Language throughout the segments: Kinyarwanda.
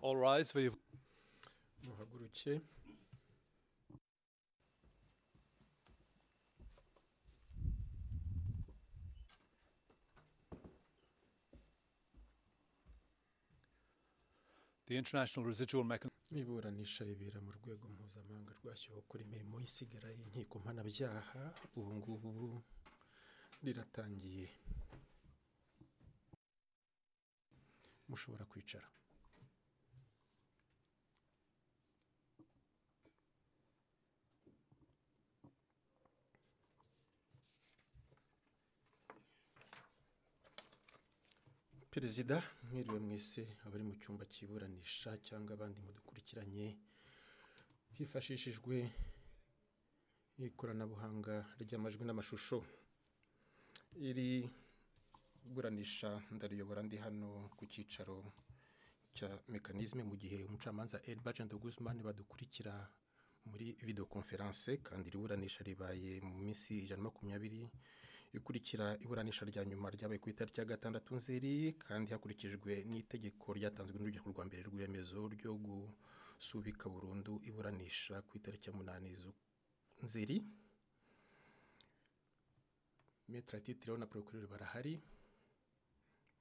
All rise, we- muhaguruke The International Residual Mechanism iburanisha ribera mu rwego mpuzamahanga rwashyiriweho gukora imirimo y'isigara y'inkiko mpanabyaha ubu ngubu riratangiye mushobora kwicara perezida mwiriwe mwese abari mu cyumba cy'iburanisha cyangwa abandi mudukurikiranye hifashishijwe ikoranabuhanga ry'amajwi n'amashusho iri buranisha ndariyobora ndi hano ku cyicaro cya mekanizme mu gihe umucamanza Elbajan de Guzman badukurikira muri videoconference kandi iri buranisha ribaye mu minsi ijana na makumyabiri ikurikira iburanisha rya nyuma ryabaye ku itariki ya gatandatu nzeri kandi hakurikijwe n'itegeko ryatanzwe n'urugero rwa mbere rw'iremezo ryo gusubika burundu iburanisha ku itariki ya munani z'u- nzeri metero titiro na porokirori barahari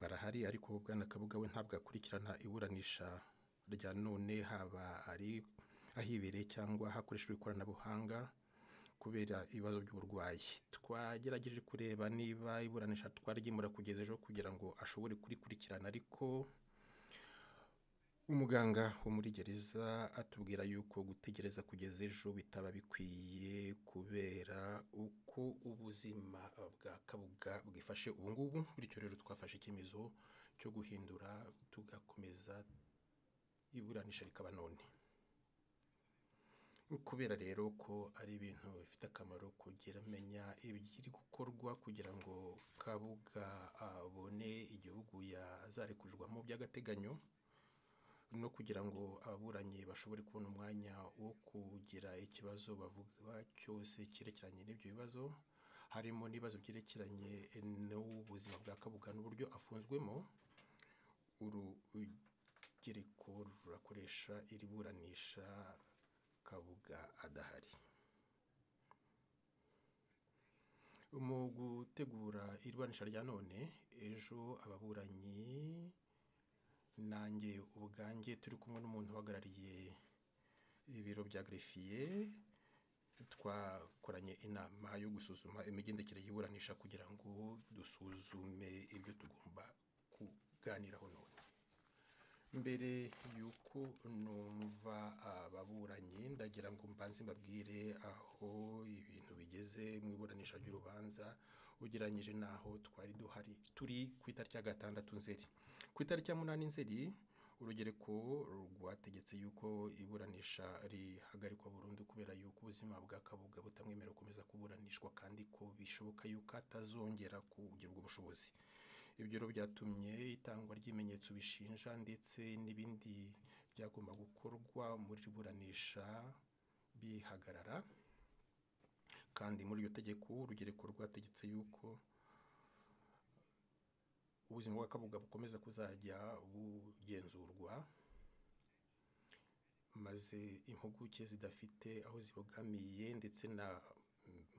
barahari ariko bwana kabuga we ntabwo akurikirana iburanisha rya none haba ari ahibereye cyangwa hakoreshejwe ikoranabuhanga kubera ibibazo by'uburwayi twagerageje kureba niba iburanisha twarigimura kugeza ejo kugira ngo ashobore kurikurikirana ariko umuganga wo muri gereza atubwira yuko gutegereza kugeza ejo bitaba bikwiye kubera uko ubuzima bwa kabuga bwifashe ubu ngubu bityo rero twafashe icyemezo cyo guhindura tugakomeza iburanisha rikaba none kubera rero ko ari ibintu bifite akamaro kugira amenya ibiri gukorwa kugira ngo kabuga abone igihugu yazarekurirwamo by'agateganyo no kugira ngo ababuranyi bashobore kubona umwanya wo kugira ikibazo bavuga cyose cyerekeranye n'ibyo bibazo harimo n'ibibazo byerekeranye n'ubuzima bwa kabuga n'uburyo afunzwemo urugereko rurakoresha iri buranisha kabuga adahari mu gutegura iburanisha rya none ejo ababuranyi nanjye ubwanjye turi kumwe n'umuntu uhagarariye ibiro bya grefiye twakoranye inama yo gusuzuma imigendekere y'iburanisha kugira ngo dusuzume ibyo tugomba kuganiraho none mbere y'uko numva ababuranyi ndagira ngo mbanze mbabwire aho ibintu bigeze mu iburanisha ry'urubanza ugereranyije n'aho twari duhari turi ku itariki ya gatandatu nzeri ku itariki ya munani nzeri urugereko rwategetse yuko iburanisha rihagarikwa burundu kubera yuko ubuzima bwa kabuga butamwemerera gukomeza kuburanishwa kandi ko bishoboka yuko atazongera kugirwa ubushobozi ibyo rero byatumye itangwa ry'ibimenyetso bishinja ndetse n'ibindi byagomba gukorwa muri iri buranisha bihagarara kandi muri iryo tegeko urugereko rwategetse yuko ubuzima bwa kabuga bukomeza kuzajya bugenzurwa maze impuguke zidafite aho zibogamiye ndetse na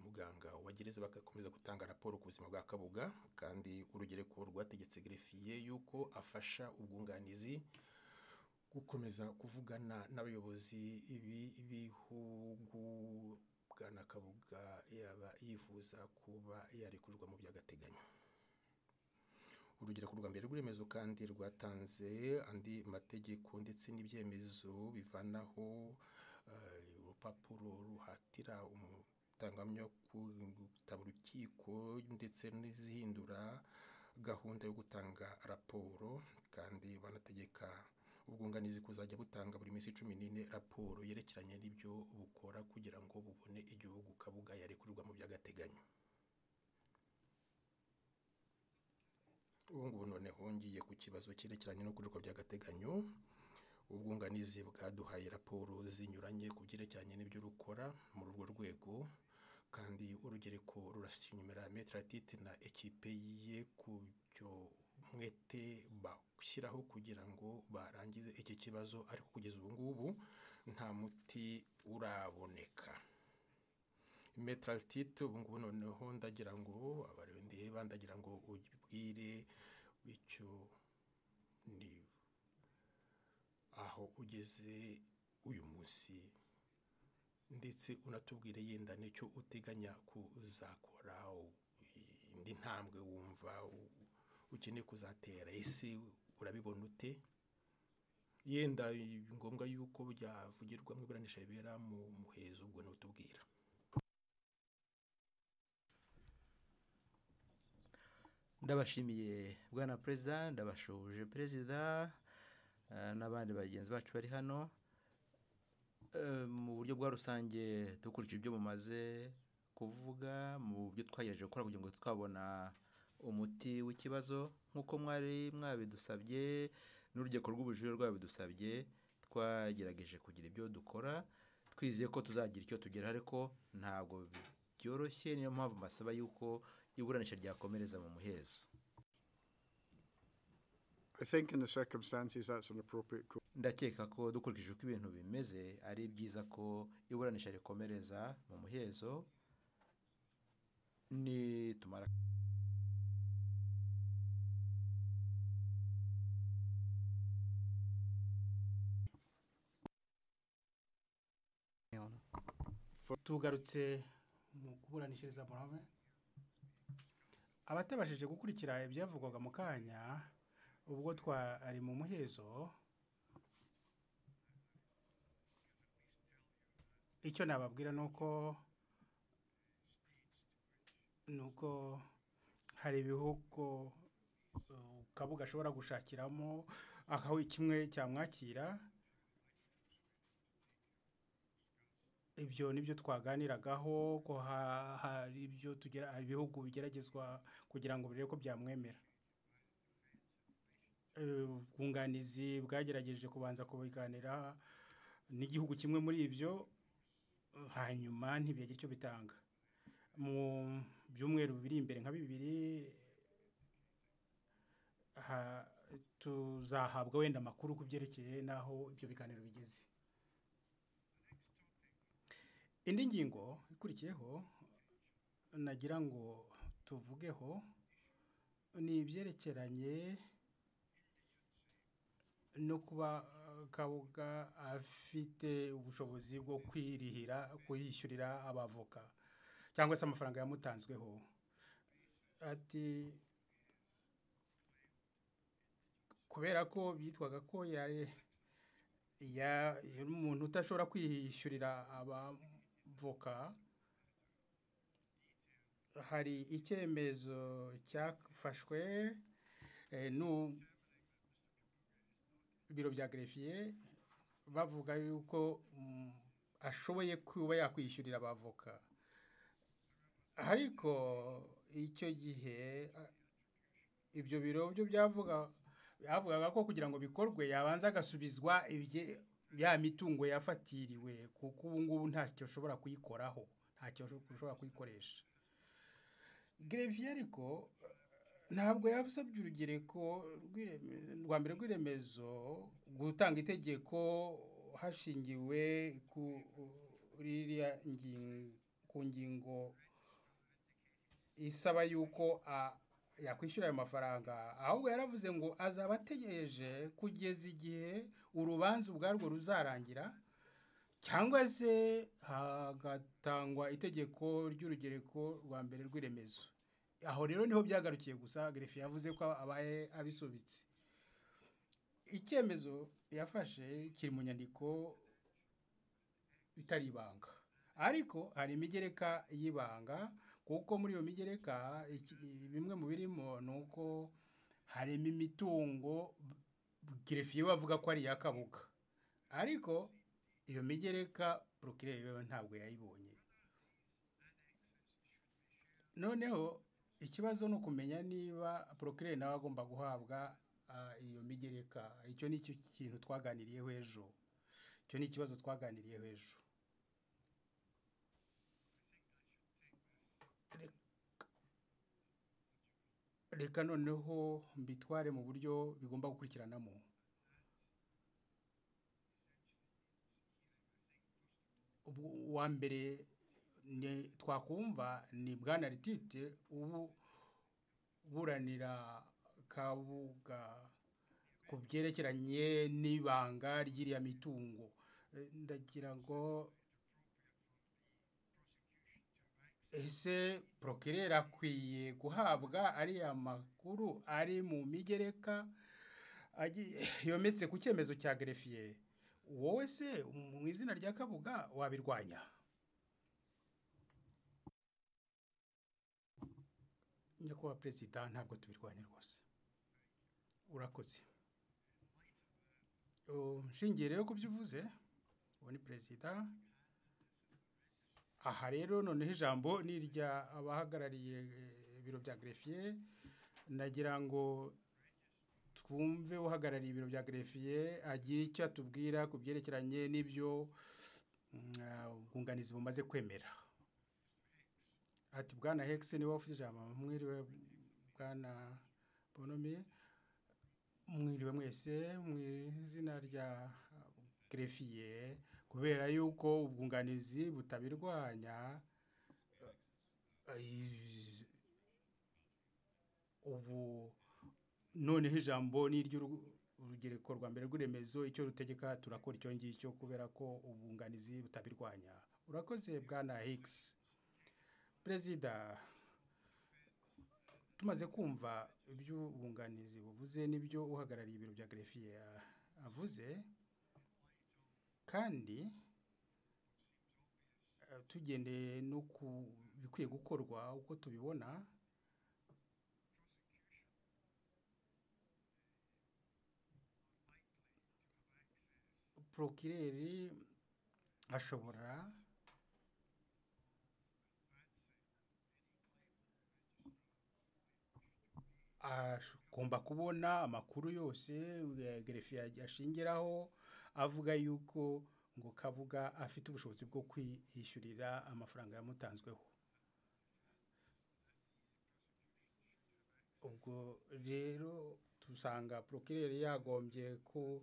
muganga wa gereza bagakomeza gutanga raporo ku buzima bwa kabuga kandi urugereko rwategetse gerefiye yuko afasha ubwunganizi gukomeza kuvugana n'abayobozi b'i- b'ibihugu bwana kabuga yaba yifuza kuba yarekurwa mu by'agateganyo urugereko rwa mbere rw'iremezo kandi rwatanze andi mategeko ndetse n'ibyemezo bivanaho eh, urupapuro ruhatira umutangahamya ku gutaba urukiko ndetse n'izihindura gahunda yo gutanga raporo kandi banategeka ubwunganizi kuzajya butanga buri minsi cumi n'ine raporo yerekeranye n'ibyo bukora kugira ngo bubone igihugu kabuga yarekurirwa mu by'agateganyo ubu ngubu noneho ngiye ku kibazo cyerekeranye no kujuka by'agateganyo ubwunganizi bwaduhaye raporo zinyuranye ku byerekeranye n'ibyo rukora muri urwo rwego kandi urugereko rurasinyumira metero na ekipe ye ku byo umwete bashyiraho kugira ngo barangize iki kibazo ariko kugeza ubu ngubu nta muti uraboneka metralitite ubu ngubu noneho ndagira ngo abareba ndeba ndagira ngo ubwire icyo ni aho ugeze uyu munsi ndetse unatubwire yenda n'icyo uteganya kuzakora indi ntambwe wumva u- ukeneye kuzatera ese urabibona ute yenda ni ngombwa yuko byavugirwa mu iburanisha ribera mu muhezo ubwo ntutubwira ndabashimiye bwana perezida ndabashoje perezida eh, n'abandi bagenzi bacu bari hano Eh, mu buryo bwa rusange dukurikije ibyo mumaze kuvuga mu byo twagerageje gukora kugira ngo twabona umuti w'ikibazo nk'uko mwari mwabidusabye n'urugeko rw'ubujurire rwabidusabye twagerageje kugira ibyo dukora twizeye ko tuzagira icyo tugeraho ariko ntabwo byoroshye niyo mpamvu mbasaba yuko iburanisha ryakomereza mu muhezo I think in the circumstances that's an appropriate course. ndakeka ko dukurikije uko ibintu bimeze ari byiza ko iburanisha rikomereza mu muhezo nitumara tugarutse mu kuburanishiriza murame abatabashije gukurikira ibyavugwaga mu kanya ubwo twari mu muhezo icyo nababwira ni uko ni uko hari ibihugu uh, kabuga ashobora gushakiramo aho kimwe cyamwakira ibyo nibyo twaganiragaho ko ha- hari ibyo tugera hari ibihugu bigeragezwa kugira ngo birebe ko byamwemera Eh, ubwunganizi bwagerageje kubanza kubiganira n'igihugu kimwe muri ibyo hanyuma ntibyagira icyo bitanga mu byumweru biri imbere nka bibiri ha- tuzahabwa wenda amakuru ku byerekeye n'aho ibyo biganiro bigeze indi ngingo ikurikiyeho nagira ngo tuvugeho ni ibyerekeranye no kuba uh, kabuga afite ubushobozi bwo kwirihira kuyishyurira abavoka cyangwa se amafaranga yamutanzweho ati kubera ko byitwaga ko yari ya- yari umuntu udashobora kwiyishyurira abavoka hari icyemezo cyafashwe eh, n'u- biro bya gerefiye bavuga yuko mm, ashoboye kuba yakwishyurira abavoka ariko icyo gihe a- ibyo biro byo byavuga bavugaga ko kugira ngo bikorwe yabanza agasubizwa ibye- ya mitungo yafatiriwe kuko ubu ngubu ntacyo ushobora kuyikoraho ntacyo ushobora kuyikoresha gereviye ariko ntabwo yasabye urugereko rw'ireme- rwa mbere rw'iremezo gutanga itegeko hashingiwe kuri iriya ngin- ku ngingo isaba yuko a- yakwishyura ayo mafaranga ahubwo yaravuze ngo azaba ategereje kugeza igihe urubanza ubwarwo ruzarangira cyangwa se hagatangwa itegeko ry'urugereko rwa mbere rw'iremezo aho rero niho byagarukiye gusa gerefe yavuze ko abaye abisubitse icyemezo yafashe kiri mu nyandiko itari ibanga ariko hari imigereka y'ibanga kuko muri iyo migereka iki- bimwe mu birimo ni uko harimo imitungo gerefiye bavuga ko ari iy'akabuga ariko iyo migereka porokireri yo ntabwo yayibonye noneho ikibazo ni ukumenya niba porokireri nawe agomba guhabwa ah, iyo migereka icyo ni cyo kintu twaganiriyeho ejo icyo ni ikibazo twaganiriyeho ejo reka noneho mbitware mu buryo bigomba gukurikiranamo Ubwo- uwa mbere ni twakumva ni bwana ritite ubu buranira kabuga ku byerekeranye n'ibanga ry'iriya mitungo Eh, ndagira ngo ese porokireri akwiye guhabwa ariya makuru ari mu migereka agi- yometse ku cyemezo cya gerefiye wowe se mu izina rya kabuga wabirwanya nyakubahwa perezida ntabwo tubirwanya rwose urakoze Oh, nshingiye rero ku byo uvuze uwo ni perezida aha rero noneho ijambo ni irya abahagarariye eh, ibiro bya gerefiye nagira ngo twumve uhagarariye ibiro bya gerefiye agira icyo atubwira ku byerekeranye n'ibyo mm, ah, ubwunganizi bumaze kwemera ati bwana hegisi niwe ufite ijambo mwiriwe bwana bonomi mwiriwe mwese mu izina rya gerefiye kubera yuko ubwunganizi butabirwanya eh, eh, ubu noneho ijambo ni iry'urugereko rwa mbere rw'iremezo icyo rutegeka turakora icyo ngicyo kubera ko ubwunganizi butabirwanya urakoze bwana higgs perezida tumaze kumva ibyo ubwunganizi buvuze n'ibyo uhagarariye ibiro bya gerefiye avuze kandi eh, tugendeye no ku bikwiye gukorwa uko tubibona porokireri ashobora agomba kubona amakuru yose eh, gerefiye ashingiraho avuga yuko ngo kabuga afite ubushobozi bwo kwiyishyurira amafaranga yamutanzweho ubwo rero dusanga porokireri yagombye ko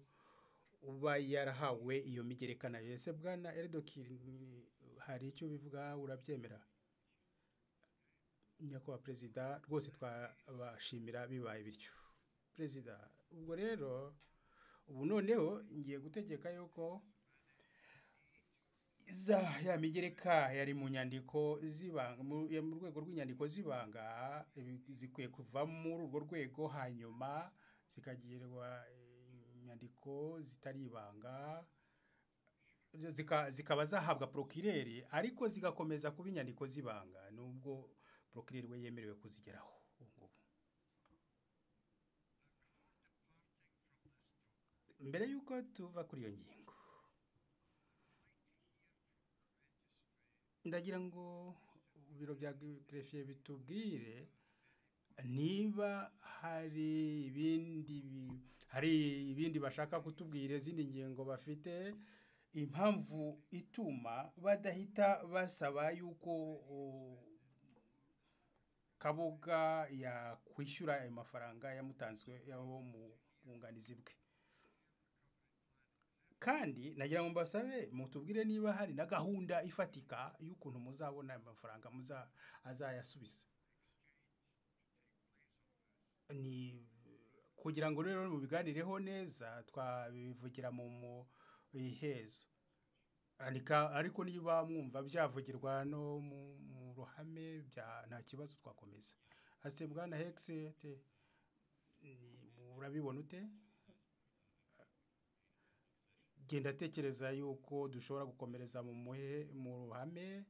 uba yarahawe iyo migereka nayo ese bwana eridokiri hari icyo bivuga urabyemera nyakubahwa perezida rwose twabashimira bibaye bityo perezida ubwo rero ubu noneho ngiye gutegeka yuko za ya migereka yari mu nyandiko z'ibanga mu- ya- mu rwego rw'inyandiko z'ibanga ibi- zikwiye kuva muri urwo rwego hanyuma zikagirirwa inyandiko zitari ibanga zo zika- zikaba zahabwa porokireri ariko zigakomeza kuba inyandiko z'ibanga nubwo porokireri we yemerewe kuzigeraho ubu ngubu mbere y'uko tuva kuri iyo ngingo ndagira ngo ibiro bya gerefiye bitubwire niba hari ibindi bi- hari ibindi bashaka kutubwira izindi ngingo bafite impamvu ituma badahita basaba yuko uh, kabuga yakwishyura ayo mafaranga yamutanzwe yabo mu bwunganizi bwe kandi nagira ngo mbasabe mutubwire niba hari na gahunda ifatika y'ukuntu muzabona ayo mafaranga muza azayasubiza ni kugira ngo rero mubiganireho neza twabivugira mu mu ihezo Arika- ariko niba mwumva byavugirwa no mu mu ruhame bya- nta kibazo twakomeza ase bwana hegisi te ni- urabibona ute genda tekereza yuko dushobora gukomereza mu muhe mu ruhame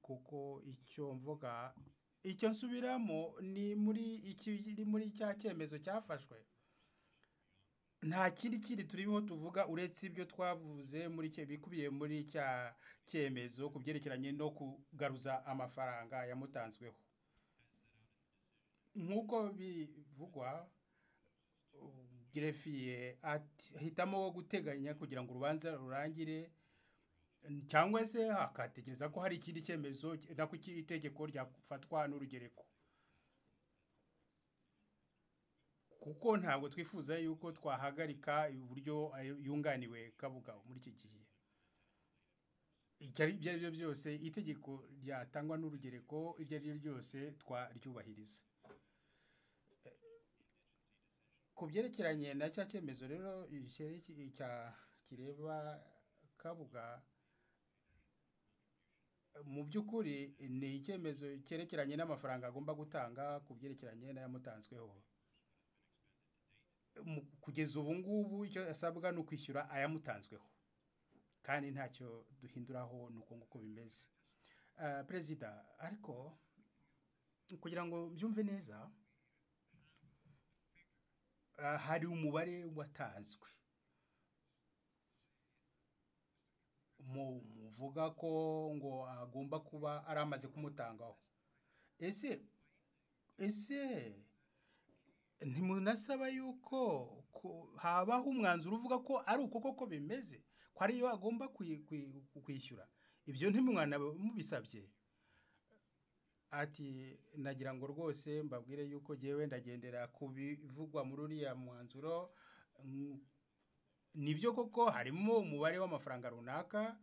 kuko icyo mvuga icyo nsubiramo ni muri ikiri muri cya cyemezo cyafashwe nta kindi kindi turiho tuvuga uretse ibyo twavuze muri cye bikubiye muri cya cyemezo ku byerekeranye no kugaruza amafaranga yamutanzweho nk'uko bivugwa uh, gerefiye ati- ahitamo guteganya kugira ngo urubanza rurangire n- cyangwa se akatekereza ko hari ikindi cyemezo nako itegeko ryafatwa n'urugereko kuko ntabwo twifuza yuko twahagarika uburyo ayo- yunganiwe kabugabo muri iki gihe icyo ari ibyo ari byo byose itegeko ryatangwa n'urugereko iryo ari ryo ryose twaryubahiriza ku byerekeranye na cya cyemezo rero ikirere ki- cya- kireba kabuga mu by'ukuri ni icyemezo cyerekeranye n'amafaranga agomba gutanga ku byerekeranye n'ayamutanzweho Mu- kugeza ubu ngubu icyo asabwa ni ukwishyura ayamutanzweho kandi ntacyo duhinduraho ni uko nguko bimeze Ah, perezida ariko kugira ngo mbyumve neza ah, hari umubare watanzwe mu- muvuga ko ngo agomba kuba ari amaze kumutangaho ese ese ntimunasaba yuko ko- habaho umwanzuro uvuga ko ari uko koko bimeze ko ariyo agomba kwi- kwi- kwishyura ibyo ntimwana mubisabye ati nagira ngo rwose mbabwire yuko jyewe ndagendera ku bivugwa muri uriya mwanzuro mm, nibyo koko harimo umubare w'amafaranga runaka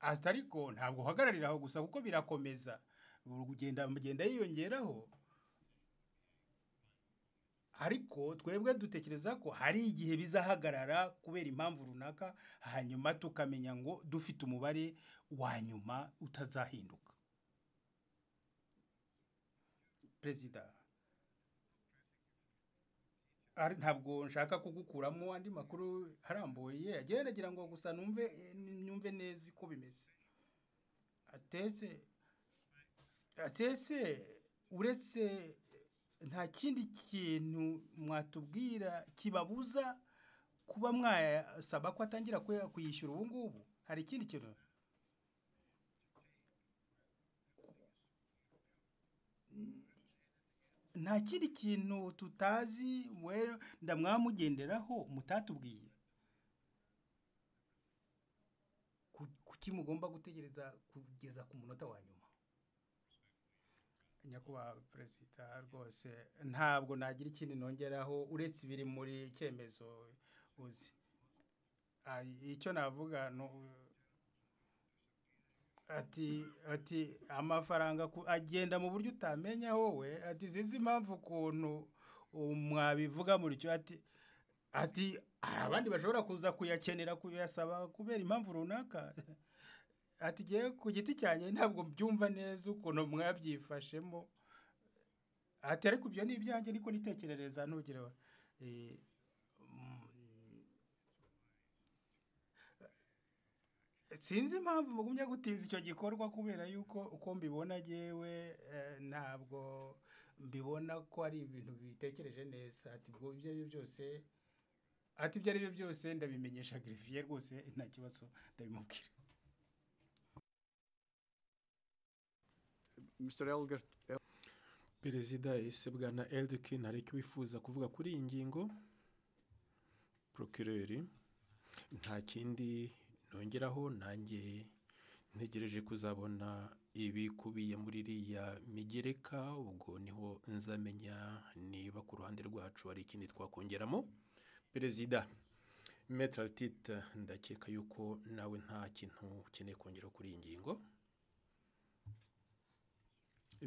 ati ariko ntabwo uhagararira aho gusa kuko birakomeza ugenda mugenda yiyongeraho ariko twebwe dutekereza ko hari igihe bizahagarara kubera impamvu runaka hanyuma tukamenya ngo dufite umubare wa nyuma utazahinduka perezida Ari- ntabwo nshaka kugukuramo andi makuru arambuye agiye nagira ngo gusa numve eh, nyumve neza uko bimeze atese atese uretse nta kindi kintu mwatubwira kibabuza kuba mwasaba ko atangira kuya- kuyishyura ubu ngubu hari ikindi kintu nta kindi kintu tutazi we ndamwamugenderaho mutatubwiye Ku- kuki mugomba gutegereza kugeza ku munota wa nyuma nyakubahwa perezida rwose ntabwo nagira ikindi nongeraho uretse ibiri muri icyemezo uzi Ah, icyo navuga ni u- ati ati amafaranga ku- agenda mu buryo utamenya wowe ati zizi impamvu ukuntu mwabivuga muri cyo ati ati hari abandi bashobora kuza kuyakenera kuyasaba kubera impamvu runaka ati ngewe ku giti cyanjye ntabwo mbyumva neza ukuntu mwabyifashemo ati ariko ibyo ni ibyanjye niko nitekerereza ntugire eh, mm, sinzi impamvu mugumya gutinza icyo gikorwa kubera yuko uko mbibona yewe ntabwo mbibona ko ari ibintu bitekereje neza ati ubwo ibyo ari byo byose ati ibyo ari byo byose ndabimenyesha giriviye rwose nta kibazo ndabimubwira Mr. Elgar, El- perezida ese bwana eldekin hari icyo wifuza kuvuga kuri iyi ngingo procureri nta kindi nongeraho nanjye ntegereje kuzabona ibikubiye muri iriya migereka ubwo niho nzamenya niba ku ruhande rwacu hari ikindi twakongeramo perezida metal tite ndakeka yuko nawe nta kintu ukeneye kongera kuri iyi ngingo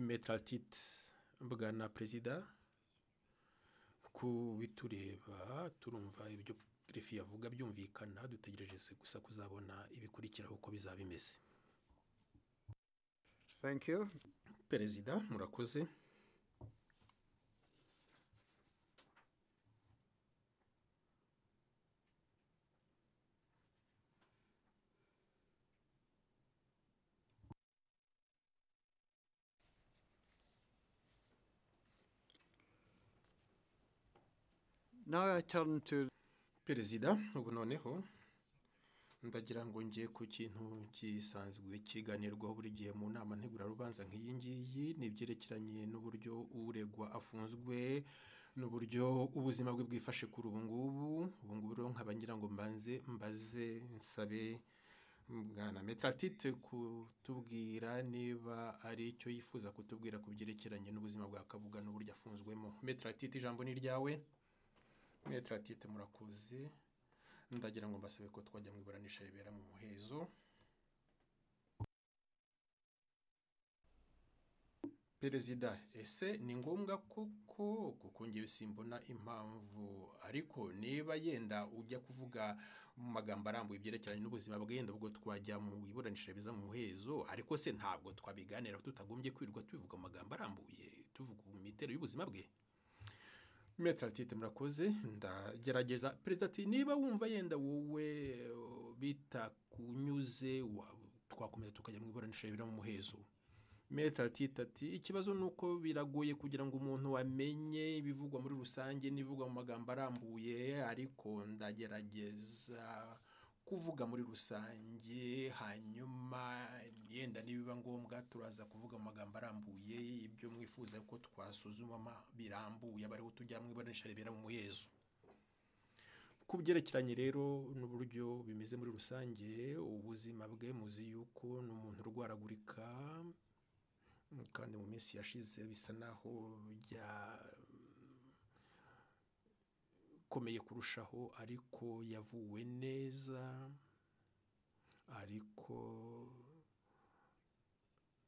metatit bwana perezida ku bitureba turumva ibyo perefi yavuga byumvikana dutegereje se gusa kuzabona ibikurikiraho uko bizaba bimeze thank you. perezida murakoze Now I turn to perezida ubu noneho ndagira ngo njye ku kintu gisanzwe kiganirwaho buri gihe mu nama ntegurarubanza nk'iyi ngiyi ni ibyerekeranye n'uburyo uregwa afunzwe n'uburyo ubuzima bwe bwifashe kuri ubu ngubu ubu ngubu rero nkaba ngira ngo mbanze mbaze nsabe bwana metaratite kutubwira niba ari icyo yifuza kutubwira ku byerekeranye n'ubuzima bwa kabuga n'uburyo afunzwemo metaratite ijambo ni ryawe metaratite murakoze ndagira ngo mbasabe ko twajya mu iburanisha ribera mu muhezo perezida ese ni ngombwa koko kuko ngewe simbona impamvu ariko niba yenda ujya kuvuga mu magambo arambuye ibyerekeranye n'ubuzima bwe yenda ubwo twajya mu iburanisha biza mu muhezo ariko se ntabwo twabiganiraho tutagombye kwirirwa tubivuga mu magambo arambuye tuvuga mu miterere y'ubuzima bwe metaratite murakoze ndagerageza perezida ati niba wumva yenda wowe uh, bitakunyuze wa- twakomeza tukajya mu iburanisha ribera mu muhezo metaratite ati ikibazo ni uko biragoye kugira ngo umuntu amenye ibivugwa muri rusange n'ibivugwa mu magambo arambuye ariko ndagerageza kuvuga muri rusange hanyuma yenda nibiba ngombwa turaza kuvuga mu magambo arambuye ibyo mwifuza ko twasuzuma ma- birambuye aba ariho tujya mu iburanisha ribera mu muhezo ku byerekeranye rero n'uburyo bimeze muri rusange ubuzima bwe muzi yuko ni umuntu urwaragurika kandi mu minsi yashize bisa naho byakomeye kurushaho ariko yavuwe neza ariko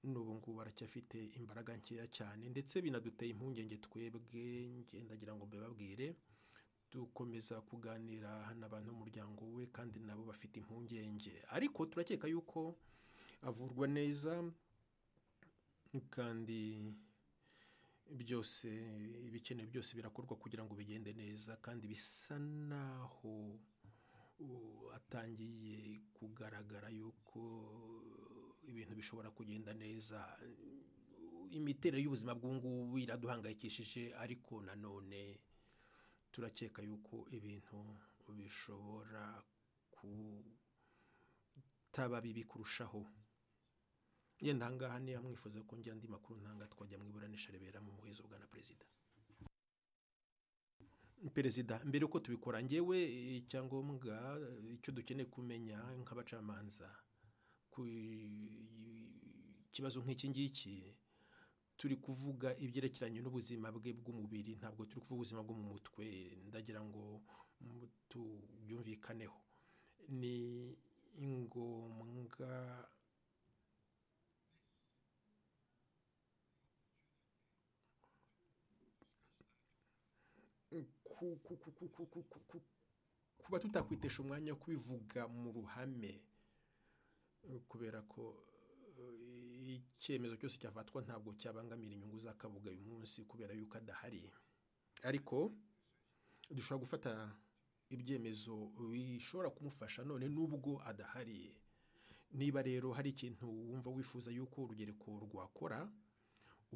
n'ubu ngubu aracyafite imbaraga nkeya cyane ndetse binaduteye impungenge twebwe ngenda ngira ngo mbibabwire dukomeza kuganira n'abantu b'umuryango we kandi nabo bafite impungenge ariko turakeka yuko avurwa neza kandi byose ibikenewe byose birakorwa kugira ngo bigende neza kandi bisa naho uh, atangiye kugaragara yuko ibintu bishobora kugenda neza imiterere y'ubuzima bw'ubungubu iraduhangayikishije ariko nanone turakeka yuko ibintu bishobora kutaba bibi kurushaho yenda ahangaha niba mwifuza ko ngira andi makuru ntanga twajya mu iburanisha ribera mu muhezo bwa na perezida perezida mbere uko tubikora ngewe icyangombwa eh, icyo dukeneye kumenya nk'abacamanza ku i- kibazo nk'iki ngiki turi kuvuga ibyerekeranye n'ubuzima bwe bw'umubiri ntabwo turi kuvuga ubuzima bwo mu mutwe ndagira ngo mm, tubyumvikaneho ni ngombwa ku- ku- ku- ku- ku- ku- ku- ku- kuba tutakwitesha umwanya wo kubivuga mu ruhame eh, kubera ko eh, icyemezo cyose cyafatwa ntabwo cyabangamira inyungu za kabuga uyu munsi kubera yuko adahari ariko dushobora gufata ibyemezo bishobora kumufasha none n'ubwo adahari niba rero hari ikintu wumva wifuza yuko urugereko rwakora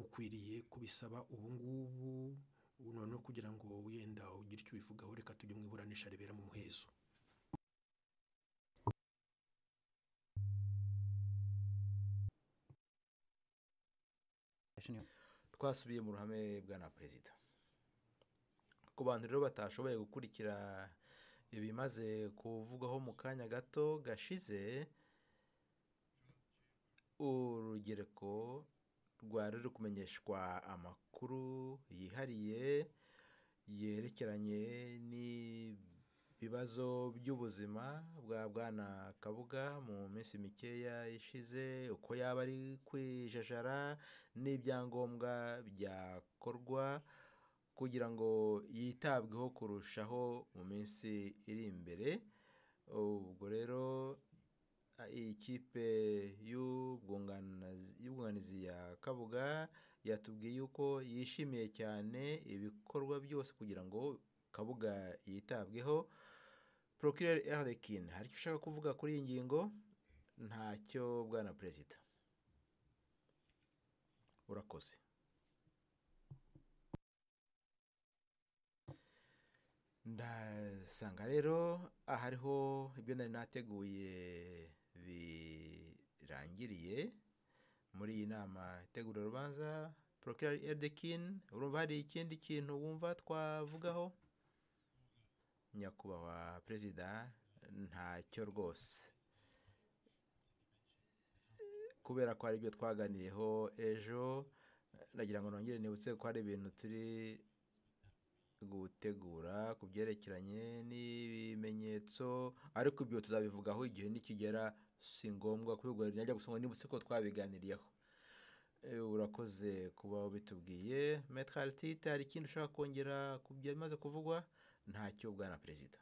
ukwiriye kubisaba ubu ngubu ubu noneho kugira ngo wenda ugire icyo ubivugaho reka tujye mu iburanisha ribera mu muhezo twasubiye mu ruhame bwana perezida ku bantu rero batashoboye gukurikira ibimaze kuvugaho mu kanya gato gashize urugereko rwari ruri kumenyeshwa amakuru yihariye yerekeranye n'ibibazo by'ubuzima bwa bwana kabuga mu minsi mikeya ishize uko yaba ari kwijajara n'ibyangombwa byakorwa kugira ngo yitabweho kurushaho mu minsi iri imbere ubwo rero a- ikipe y'ubwunganizi y'ubwunganizi ya kabuga yatubwiye yuko yishimiye cyane ibikorwa byose kugira ngo kabuga yitabweho porokireri erikin hari icyo ushaka kuvuga kuri iyi ngingo ntacyo bwana perezida urakoze ndasanga rero aha ariho ibyo nari nateguye birangiriye muri iyi nama itegura urubanza porokirari eridekin urumva hari ikindi kintu wumva twavugaho nyakubahwa perezida ntacyo rwose kubera ko hari ibyo twaganiriyeho ejo nagira ngo nongere nibutse ko hari ibintu turi gutegura ku byerekeranye n'ibimenyetso ariko ibyo tuzabivugaho igihe nikigera si ngombwa kubigura najya gusa ngo nibutse ko twabiganiriyeho Eh, urakoze kuba bitubwiye metero aritite hari ikindi ushaka kongera ku byamaze kuvugwa ntacyo bwana perezida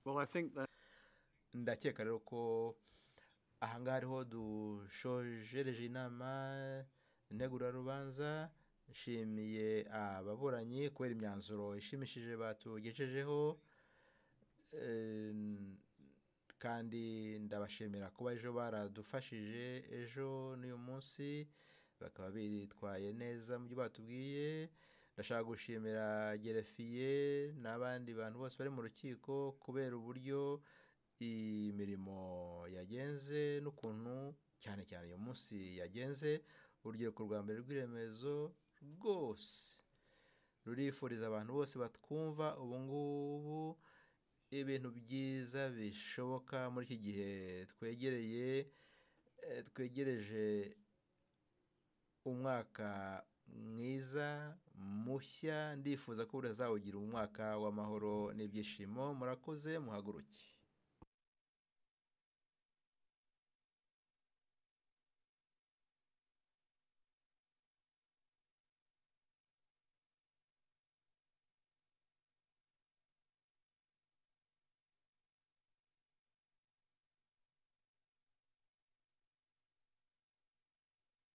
Well, I think that ndakeka rero ko ahangaha ariho dushojereje inama ntegurarubanza nshimiye ababuranyi kubera imyanzuro ishimishije batugejejeho Em, kandi ndabashimira kuba ejo baradufashije ejo n'uyu munsi bakaba bitwaye neza mu byo batubwiye ndashaka gushimira gerefiye n'abandi bantu bose bari mu rukiko kubera uburyo imirimo yagenze n'ukuntu cyane cyane uyu munsi yagenze urubyiruko rwa mbere rw'iremezo rwose rurifuriza abantu bose batwumva ubu ngubu ibintu byiza bishoboka muri iki gihe twegereye eh, twegereje umwaka mwiza mushya ndifuza ko buri azawugira umwaka w'amahoro n'ibyishimo murakoze muhaguruke